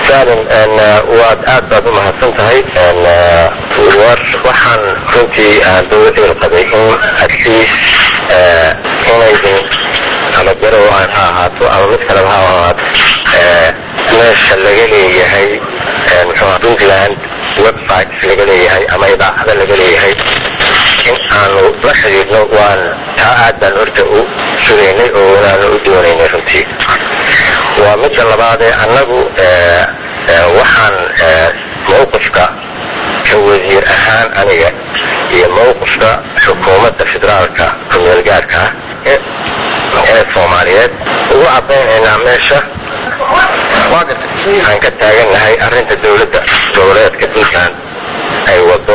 saalin waad aad baad u mahadsan tahay war waxaan runtii aan dowladda ilqaday in adliis inaydin ama garow aan ha ahaato ama mid kaleba ha ahaato meesha laga leeyahay muxuu puntland website laga leeyahay ama idaacada laga leeyahay in aanu la xidhiidhno waan taa aad baan horta u sugaynay oo wanaanu u doonaynay runtii waa midda labaadee annagu waxaan mawqifka ka wasiir ahaan aniga iyo mawqifka xukuumadda federaalka kumeelgaarka ah ee soomaaliyeed ugu cadaynaynaa meesha aan ka taagannahay arrinta dowladda goboleedka puntland ay wado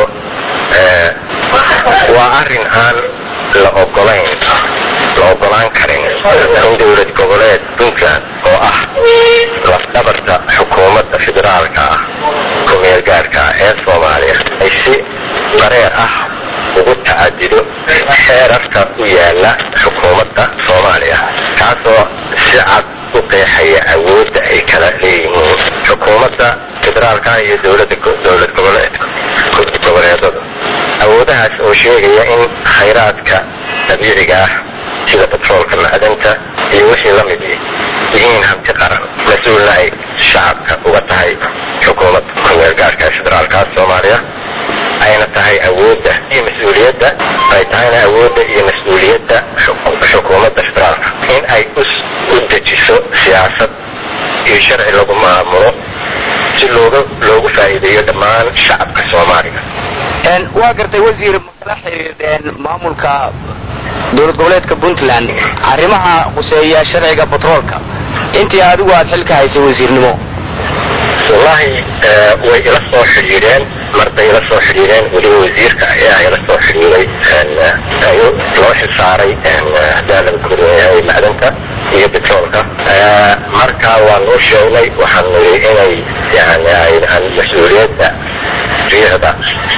waa arrin aan la ogolayn la ogolaan karin in dowlad goboleed puntland oo ah lafdhabarta xukuumadda federaalka ah kumeelgaarka ah ee soomaaliya ay si dareer ah ugu tacadido xeerarka u yaala xukuumadda soomaaliya kaasoo si cad u qeexaya awoodda ay kala leeyihiin xukuumadda federaalka iyo dowlada dowlad goboleed goboleedada awoodahaas oo sheegaya in khayraadka dabiiciga ah sida batroolka macdanta iyo wixii la mid yihiin hanti qaran mas-uulna ay shacabka uga tahay xukuumadda kumeelgaarka ee federaalkaas soomaaliya ayna tahay awoodda iyo mas-uuliyadda ay tahayna awoodda iyo mas-uuliyadda xukuumadda federaalka in ay u dejiso siyaasad iyo sharci lagu maamulo si looga loogu faa'iideeyo dhammaan shacabka soomaaliga waa gartay wasiir makala xiriirdeen maamulka dowlad goboleedka puntland arrimaha quseeya sharciga batroolka intii adigu aad xilka haysay wasiirnimo wallahi way ila soo xidhiidheen marday ila soo xidhiidheen weliba wasiirka ayaa ila soo xidhiiday loo xilsaaray hadaalaba kuyahay macdanta iyo betroolka marka waan u sheegnay waxaan niri inay yani mas-uuliyadda riixda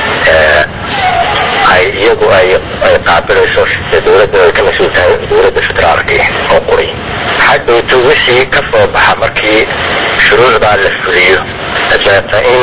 ay iyagu ay ay qaabilayso dowladda ay ka mas-uul tahay dowladda federaalka oo quri hadhowto wixii ka soo baxa markii shuruucdaa la fuliyo dabeeta in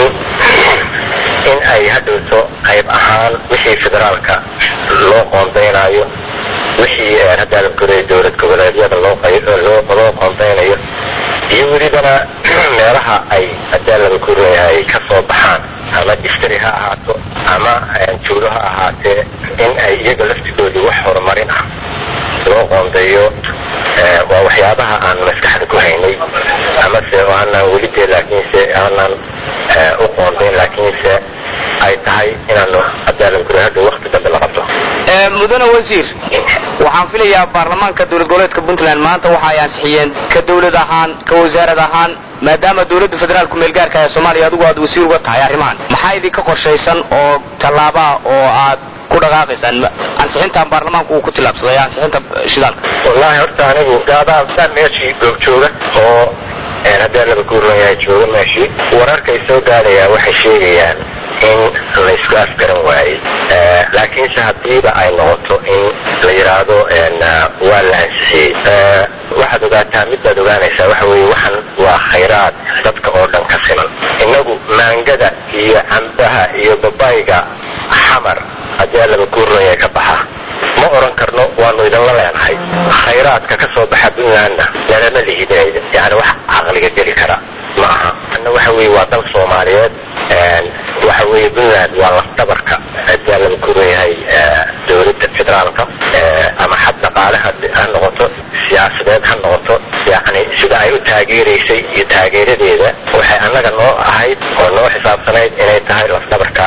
in ay hadhowto qayb ahaan wixii federaalka loo qoondaynayo wixii haddaala koray dowlad goboleedyada loo loo qoondaynayo iyo welibana meelaha ay hadaalaba koreyahay ka soo baxaan ama distri ha ahaato ama juulo ha ahaatee in ay iyaga laftigoodii wax horumarin ah loo qoondeeyo waa waxyaabaha aan maskaxda ku haynay amase aanaan weli dee laakiinse aanaan u qoondayn laakiinse ay tahay inaanu hadaalaba kore hadda wakti dambe la qabto mudane wasiir waxaan filayaa baarlamaanka dowlad goboleedka puntland maanta waxa ay ansixiyeen ka dowlad ahaan ka wasaarad ahaan maadaama dowladda federaalku meelgaarka ee soomaaliya adigu aad wasiir uga tahay arrimahan maxaa idinka qorshaysan oo tallaabaa oo aad ku dhaqaaqaysaan ansixintan baarlamaanku uu ku tilaabsaday ansixinta shidaalka wallahi horta anigu gaadaan meeshii googjooga oo haddii laba guurlayahay jooga meeshii wararkay soo gaadhayaa waxay sheegayaan in laysku afgaran waayey laakiinse haddiiba ay noqoto in la yidhaahdo waa la ansixiyey waxaad ogaataa mid baad ogaanaysaa waxa weeye waxan waa khayraad dadka oo dhan ka siman innagu maangada iyo cambaha iyo babayga xamar haddii laba guurlaya ka baxa ma oran karno waanu idinla leenahay khayraadka ka soo baxa puntlandna nalama lihidinayda yani wax caqliga geli kara ma aha anna waxa weye waa dal soomaaliyeed waxa weye puntland waa lafdabarka hadaa laba kureyahay dowladda federaalka ama xad dhaqaale ha noqoto siyaasadeed ha noqoto yani sida ay u taageeraysay iyo taageeradeeda waxay annaga noo ahayd oo noo xisaabsanayd inay tahay lafdabarka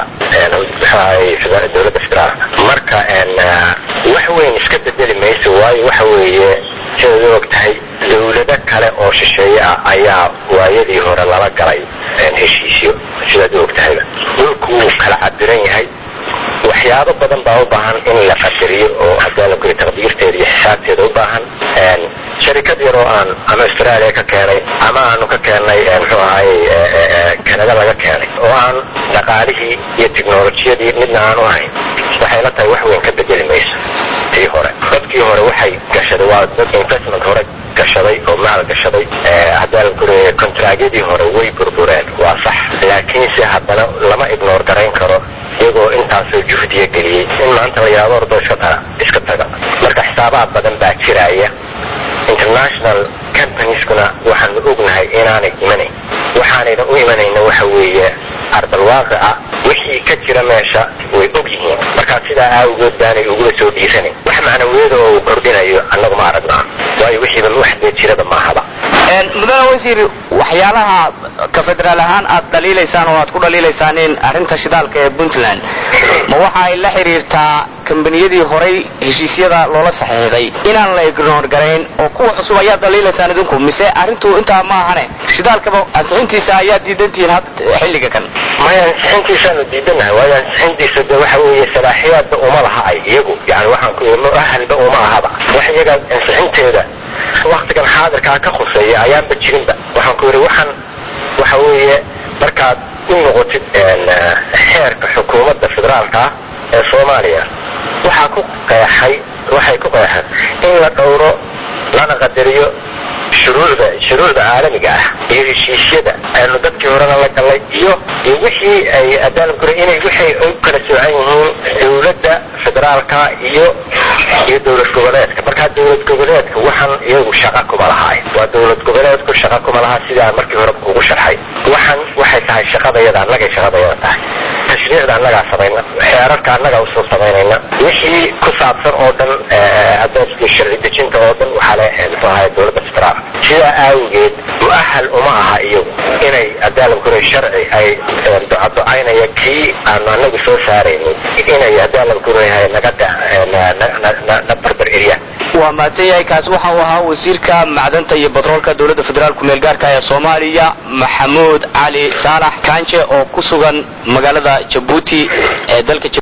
dowladda federaalka marka wax weyn iska bedeli mayso waayo waxa weeye sidaad u og tahay dowlado kale oo shisheeye ah ayaa waayadii hore lala galay heshiisyo sidaad u og tahayba dhulku wuu kala cabiran yahay waxyaabo badan baa u baahan in la qadariyo oo haddii la koy taqdiirteeda iyo xisaabteeda u baahan sharikad yar oo aan ama australia ka keenay ama aanu ka keennay muxuu ahaayey canada laga keenay oo aan dhaqaalihii iyo technolojiyadii midna aanu ahayn waxay la tahay wax weyn ka bedeli mayso tii hore dadkii hore waxay gashaday waa dad investment hore gashaday oo maal gashaday haddii la guraya kontraagyadii hore way burbureen waa sax laakiinse haddana lama ignoor garayn karo iyagoo intaasoo juhdiya geliyey in maanta la yaabo ordo iska taga iska taga marka xisaabaad badan baa jiraya international companieskuna waxaanu ognahay inaanay imanayn waxaanayna u imanayna waxa weeye ardalwaaqica wixii ka jira meesha way og yihiin markaa sidaa aawgeed baanay ugula soo dhiiranayn wax macnawiyada oo uu kordhinayo annagu ma aragnaa waayo wixiiba wax dee jirada maahaba mudane wasiir waxyaalaha ka federaal ahaan aad dhaliilaysaan oo aad ku dhaliilaysaan in arrinta shidaalka ee puntland ma waxa ay la xidhiirtaa kambaniyadii horay heshiisyada loola saxiixday inaan la ignoor garayn oo kuwa cusub ayaad dhaliilaysaan idinku mise arrintu intaa ma ahane shidaalkaba ansixintiisa ayaad diidantihiin had xilliga kan maya ansixintiisaanu diidanahay waayo ansixintiisa de waxa weeye salaaxiyaadba uma laha ay iyagu yani waxaan ku muahalba uma ahaba wax iyaga ansixinteeda waktigan xaadirkaa ka khuseeya ayaanba jirinba waxaan ku yidhi waxaan waxa weeye markaad u noqotid xeerka xukuumadda federaalka ah ee soomaaliya waxaa ku qeexay waxay ku qeexeen in la dhowro lana qadariyo shuruucda shuruucda caalamiga ah iyo heshiisyada aynu dadkii horena la gallay iyo iyo wixii ay adaalamkure inay waxay u kala soocan yihiin dawladda federaalka iyo iyo dowlad goboleedka markaa dowlad goboleedka waxaan iyagu shaqa kuma lahaay waa dowlad goboleedku shaqa kuma laha sidaan markii hore ugu sharxay waxaan waxay tahay shaqadayada annagay shaqadayada tahay tashriicda annagaa samayna xeerarka annagaa usoo samaynayna wixii ku saabsan oo dhan hadda sharci dejinta oo dhan waxaa le muxuu ahay dowladda federaal sidaa aawgeed mu'ahal uma aha iyagu inay adaalamkure sharci ay ducaducaynaya kii aanu anagu soo saaraynin inay adaalamkurehay naga na barbar eryaan waa mahadsan yahay kaasi waxa uu ahaa wasiirka macdanta iyo batroolka dowladda federaalku meelgaarka ee soomaaliya maxamuud cali saalax kanje oo ku sugan magaalada jabuuti ee dalka